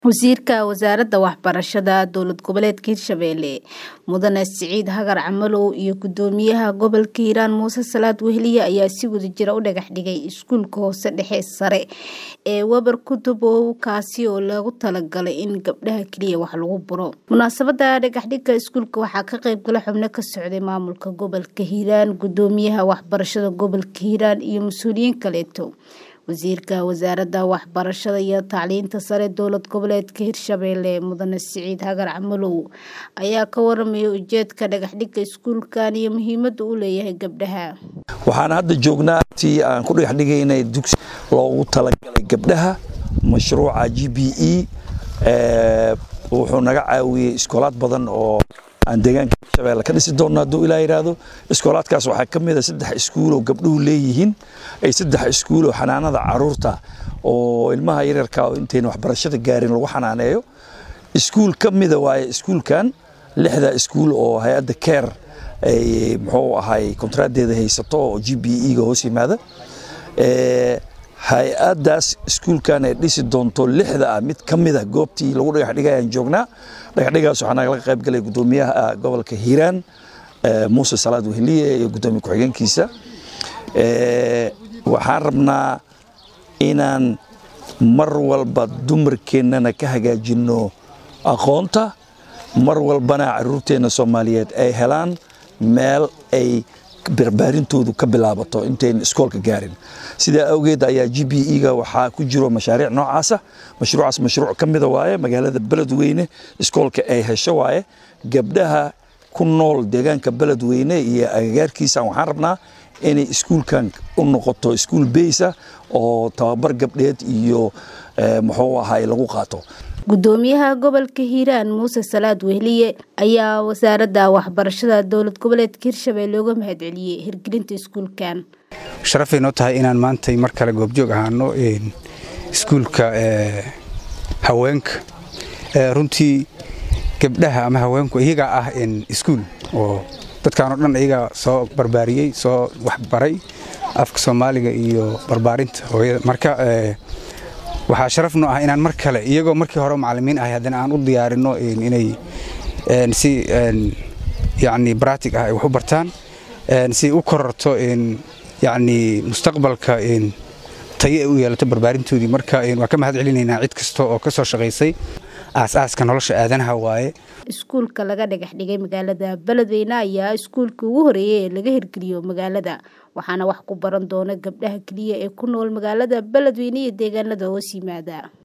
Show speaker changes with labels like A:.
A: Wasiirka Wasaaradda Waxbarashada Dowlad Goboleedka Hirshabelle Mudane Siciid Hagar Camalow iyo Gudoomiyaha Gobolka Hiiraan Muuse Salaad Weheliye ayaa si wadajir ah u dhagax dhigay iskuulka hoose dhexe sare ee Wabar Kutubow kaasi oo loogu talagalay in gabdhaha kaliya wax lagu baro. Munaasabada dhagax dhigga iskuulka waxaa ka qayb galay xubno ka socday maamulka gobolka Hiiraan, Gudoomiyaha Waxbarashada Gobolka Hiiraan iyo mas'uuliyiin kaleeto. Wasiirka Wasaaradda Waxbarashada iyo Tacliinta Sare Dowlad Goboleedka Hirshabelle Mudane Siciid Hagar Camalow ayaa ka warramay ujeedka dhagax dhigga iskuulkan iyo muhiimadda uu leeyahay gabdhaha.
B: waxaan hadda joognaa tii aan ku dhagax dhigaynay dugsi loogu talagalay gabdhaha mashruuca g b e wuxuu naga caawiyey iskoolaad badan oo aan deegaanka hirshabelle ka dhisi doonno hadduu ilaa yidhaahdo iskoolaadkaas waxaa ka mid a saddex iskuul oo gabdhuhu leeyihiin ay saddex iskuul oo xanaanada caruurta oo ilmaha yaryarka oo intayna waxbarashada gaarin lagu xanaaneeyo iskuul ka mida waaye iskuulkan lixda iskuul oo hay-adda care ay muxuu ahay kontraadeeda haysato oo g b e ga hoos yimaada hay-addaas iskuulkan ay dhisi doonto lixda ah mid ka mid a goobtii lagu dhagax dhigay aan joognaa dhagaxdhigaas waxaa nagala qayb galay gudoomiyaha gobolka hiiraan muuse salaad weheliye iyo gudoomiye ku-xigeenkiisa waxaan rabnaa inaan mar walba dumarkeennana ka hagaajinno aqoonta mar walbana caruurteenna soomaaliyeed ay helaan meel ay barbaarintoodu ka bilaabato intayn iskoolka gaarin sidaa awgeed ayaa g b e ga waxaa ku jiro mashaariic noocaasa mashruucaas mashruuc ka mida waaye magaalada beledweyne iskoolka ay hesho waaye gabdhaha ku nool deegaanka beledweyne iyo agagaarkiisa waxaan rabnaa inay iskuulkan u noqoto iskuul beysa oo tababar gabdheed iyo muxuu ahay lagu qaato
A: gudoomiyaha gobolka hiiraan muuse salaad weheliye ayaa wasaaradda waxbarashada dowlad goboleedka hirshabelle uga mahadceliyey hirgelinta iskuulkan
C: sharafay noo tahay inaan maantay mar kale goobjoog ahaano iskuulka haweenka runtii gabdhaha ama haweenku iyagaa ah iskuul oo dadkaan oo dhan iyagaa soo barbaariyey soo waxbaray afka soomaaliga iyo barbaarinta hooyada marka waxaa sharaf noo ah inaan mar kale iyagoo markii hore macallimiin ahay haddana aan u diyaarinno inay si yacni braatig ah ay wax u bartaan si u kororto yacni mustaqbalka tayo ay u yeelato barbaarintoodii marka waa ka mahad celinaynaa cid kasta oo ka soo shaqaysay aas-aaska nolosha aadanaha waaye
A: iskuulka laga dhagax dhigay magaalada beledweyne ayaa iskuulka ugu horeeyay ee laga hirgeliyo magaalada waxaana wax ku baran doona gabdhaha keliya ee ku nool magaalada beledweyne iyo deegaanada hoos yimaada